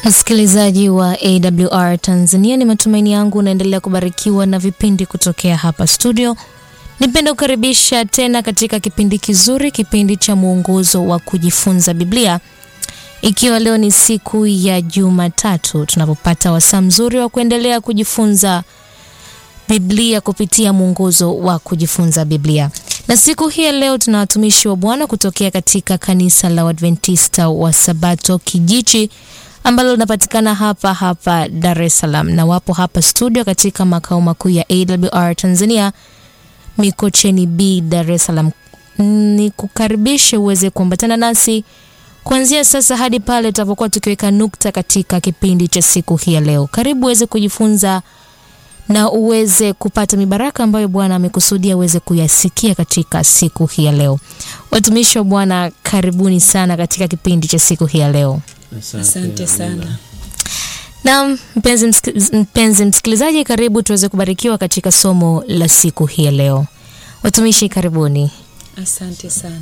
Msikilizaji wa AWR Tanzania, ni matumaini yangu unaendelea kubarikiwa na vipindi kutokea hapa studio. Nipenda kukaribisha tena katika kipindi kizuri, kipindi cha mwongozo wa kujifunza Biblia, ikiwa leo ni siku ya Jumatatu tunapopata wasaa mzuri wa kuendelea kujifunza Biblia kupitia mwongozo wa kujifunza Biblia. Na siku hii ya leo tuna watumishi wa Bwana kutokea katika kanisa la Waadventista wa Sabato Kijichi ambalo linapatikana hapa hapa Dar es Salaam, na wapo hapa studio katika makao makuu ya AWR Tanzania Mikocheni B, Dar es Salaam. Ni kukaribishe uweze kuambatana nasi kuanzia sasa hadi pale tutapokuwa tukiweka nukta katika kipindi cha siku hii ya leo. Karibu uweze kujifunza na uweze kupata mibaraka ambayo Bwana amekusudia uweze kuyasikia katika siku hii ya leo. Watumishi wa Bwana, karibuni sana katika kipindi cha siku hii ya leo. Asante sana. Naam, mpenzi, msik mpenzi msikilizaji, karibu tuweze kubarikiwa katika somo la siku hii ya leo. Watumishi, karibuni. Asante sana.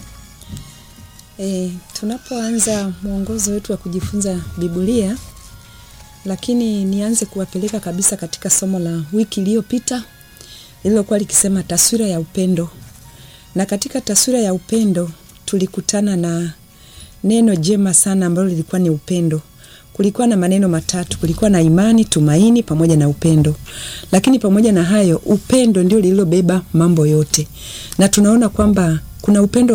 E, tunapoanza mwongozo wetu wa kujifunza Biblia, lakini nianze kuwapeleka kabisa katika somo la wiki iliyopita lililokuwa likisema taswira ya upendo, na katika taswira ya upendo tulikutana na neno jema sana ambalo lilikuwa ni upendo. Kulikuwa na maneno matatu, kulikuwa na imani, tumaini pamoja na upendo. Lakini pamoja na hayo, upendo ndio lililobeba mambo yote, na tunaona kwamba kuna upendo